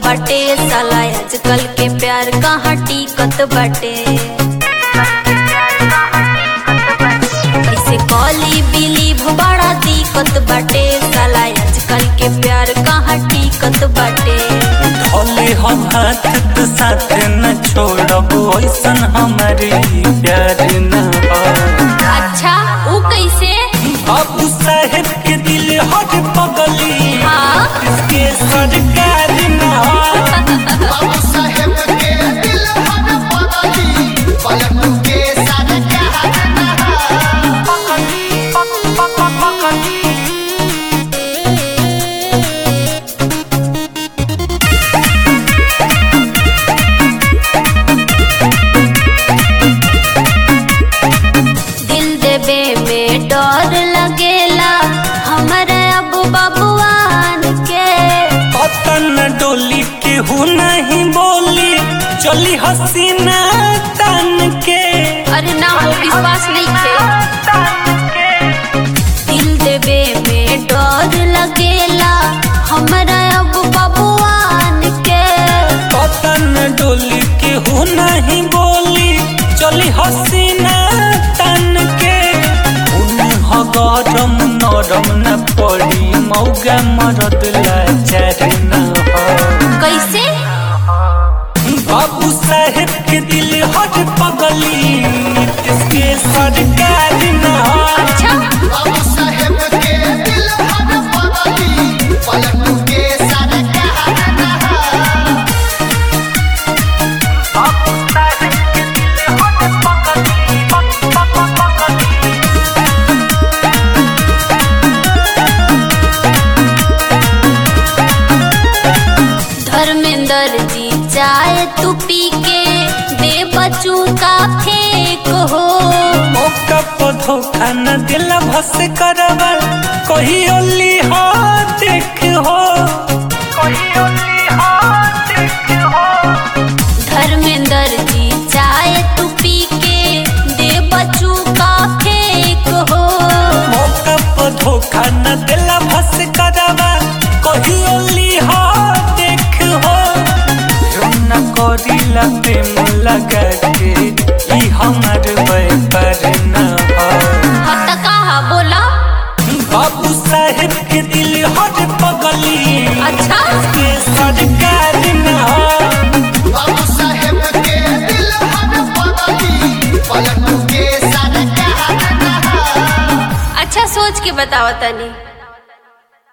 बाटे साला आजकल के प्यार कहाँ टिकत बाटे ऐसे कॉली बिलीव बड़ा दिक्कत बाटे साला आजकल के प्यार कहाँ टिकत बाटे धोले हम हाथ तो साथ न छोड़ब ऐसन हमारे प्यार न हो अच्छा ऊ कैसे बाबू साहेब के दिल हर पगली हाँ इसके सरकार न हो बाबू साहेब के दिल हर पगली पलटू के सरकार दिल देवे में डर लगेला हमारे अब बबुआन के पतन डोली के हूँ नहीं बोली चली हसीना तन के अरे ना हो विश्वास नहीं थे दिल देवे में डर लगेला हमारा अब बबुआन के पतन डोली के हूँ नहीं बोली चली हसीना तन के उन्ह गरम नरम न पड़ी मौगा मरद लाचार न हो कैसे बाबू साहेब के दिल हर पगली इसके सरकार न हो अच्छा बाबू साहेब के दिल हर पगली पलटू के सरकार धर्मेंद्र जी चाय तू पी के दे बच्चू का फेंक हो मौका पर धोखा न दिल भस करवा कही ओली हो देख हो कही ओली हो देख हो धर्मेंद्र जी चाय तू पी के दे बच्चू का फेंक हो मौका पर धोखा न दिल भस करवा कही ओली हो देख हो जो न करी लगे लगा के ई हमर व्यापार न हो हत कहा बोला बाबू साहेब के दिल हर पगली अच्छा के सरकार न हो बाबू साहेब के दिल हर पगली पलटू के सरकार अच्छा सोच के बताओ तनी